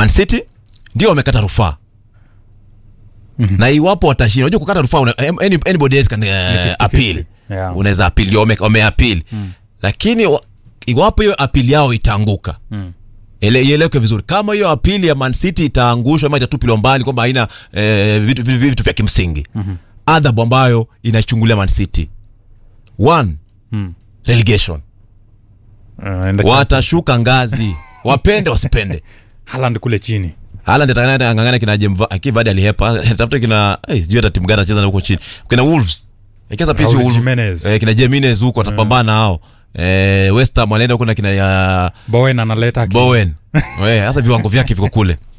Man City ndio wamekata rufaa na iwapo watashinda unajua kukata rufaa una- any, anybody else can uh, 50-50. appeal Yeah. unaweza appeal wame, wameappeal lakini wa- iwapo hiyo apili yao itaanguka Ele- ieleweke vizuri kama hiyo apili ya Man City itaangushwa ama itatupiliwa mbali kwamba haina eh, vitu, vitu, vitu vya kimsingi adhabu ambayo inachungulia Man City one relegation Uh, enda cha- watashuka ngazi wapende wasipende Haaland kule chini Haaland atangangana kina Jemva akivadi alihepa tafuta kina eh sijui hata timu gani anacheza na huko chini kina Wolves ikiza pisi Raul Wolves Jimenez. eh, kina Jimenez huko watapambana hao eh West Ham wanaenda huko na kina ya Bowen analeta aki- Bowen eh sasa viwango vyake viko kule